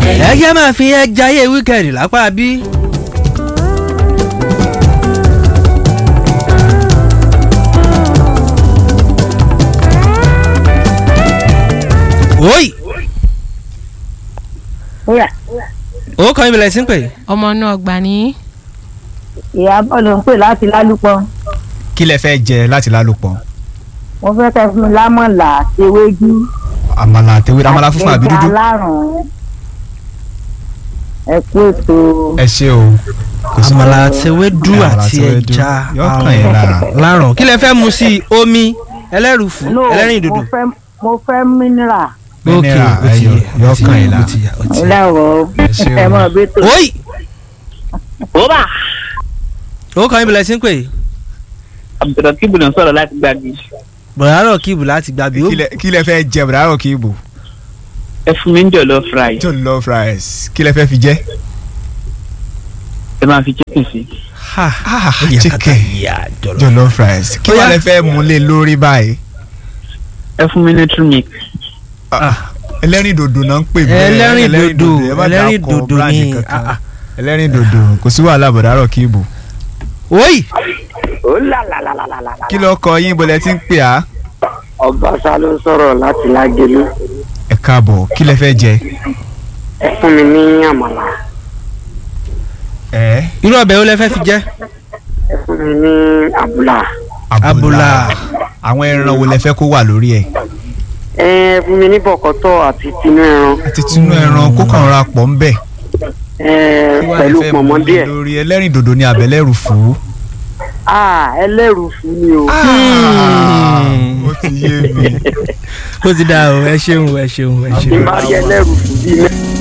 ẹ jẹ́ máa fi ẹ jayé wíkẹ̀ndì lápá bí. oyi Wúrà. ó kọ́ ibìlẹ̀ sí ń pè. ọmọ náà gbà ní. Ìyábọ̀ ló ń pè láti lálùpọ̀. kí lẹ fẹ́ jẹ láti lálùpọ̀ Mo fẹ́ kẹ́ fún mi lámọ̀là àti ewédú. àmàlà àtẹwé àmàlà funfun àbí àti dúdú ẹja alárùn. Ẹ kú ètò. ẹ ṣé o kò sí àmàlà àtẹwédú Àmàlà àti àtẹwédú. ẹja Yóò kàn yín lára. lárùn kí lẹ fẹ́ mu sí i omi ẹlẹ́rùfù No, ẹlẹ́rìn dòdò. mo fẹ́ mo fẹ́ mineral. Mineral, ó ti ẹyọ, yẹ, yóò ó ti kàn yẹ, yín ó lára. ti yẹ, ó ti yẹ. Ìlàwọ̀ Ẹ ṣé o. ẹ mọ̀ bí tó. oyi Bóbá ó kọ́ ibìlẹ̀ sí ń pè. Abdulrasheed ló ń sọ̀rọ̀ láti gbàgbé. bọ̀dárọ̀ kíìbù láti gbàgbé ó Kí lẹ- kí lẹ fẹ́ jẹ bùrọ̀ kí ibò Ẹ fún mi ń jọ̀lọ́ fry. jollof rice kí lẹ fẹ́ fi jẹ. Ẹ máa fi chicken sí. ha Ah, ó yẹ chicken. kàkà yíyá jọlọ. jollof rice kí Ó yá. wàá lẹ fẹ́ mú lé lórí báyìí. Ẹ fún mi ní true milk. ẹlẹ́rìn dòdò náà ń pè bẹ́ẹ̀ ẹlẹ́rìn dòdò ẹ má ẹlẹ́rìn dàkọ dòdò brand ni kankan. ah, ah. ẹlẹ́rìn dòdò kò sí wàhálà bọ̀dárọ̀ kí ibò. oyi Ó là là là là là là. kí ló kọ yín bọ́lẹ̀ tí ń pè á. Ọbaṣá ló ń sọ̀rọ̀ láti Lágẹ̀lú. ẹ káàbọ̀ kí lẹ fẹ́ jẹ. Ẹ fún mi ní àmàlà. ẹ irú ọbẹ̀ wo lẹ fẹ́ fi jẹ́. Ẹ fún mi ní àbùlà. Abùlà. àwọn ẹran wo lẹ fẹ́ kó wà lórí ẹ̀. Ẹ fún mi ní bọ̀kọ́tọ̀ àti tinú ẹran. àti tinú ẹran kó kàn ra pọ̀ ń bẹ̀. Ẹ kí wàá lẹ pẹ̀lú fẹ́ pọ̀nmọ́ mú lé díẹ̀. lórí ẹlẹ́rìn dòdò ní abẹ́lẹ́rù fún. Ah, ẹlẹ́rù fún mi o. ó ti yé mi. ó ti dáa o ẹ ṣeun ẹ ṣeun ẹ Bí ṣeun. n bá rí ẹlẹ́rù fún bíi mẹ́.